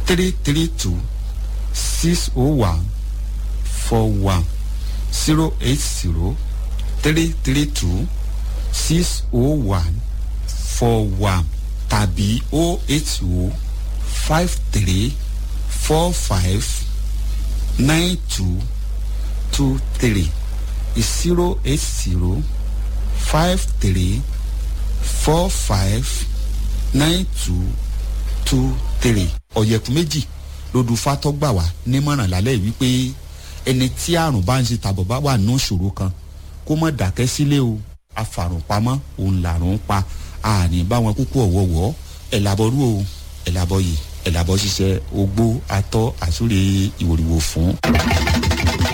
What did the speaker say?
three three two six oh one four one zero eight zero three three two six oh one four one tàbí oh eight oh five three four five nine two two three zero eight zero five three four five nine two two three. ọ̀yẹ̀kú méjì lódù fatọ́gbà wá nímọ̀ràn lálẹ́ wípé ẹni tí àrùn bá ń ṣe tàbọ̀ bá wà nínú ìṣòro kan kó mọ̀ dákẹ́ sílé o afàrùn pamọ́ òun làrùn ń pa àní báwọn kúkú ọ̀wọ́wọ́ ẹ̀ làbọ̀rú o ẹ̀ làbọ̀ yìí ẹ̀ làbọ̀ ṣiṣẹ́ ogbó atọ́ àsúre ìwòrìwò fún.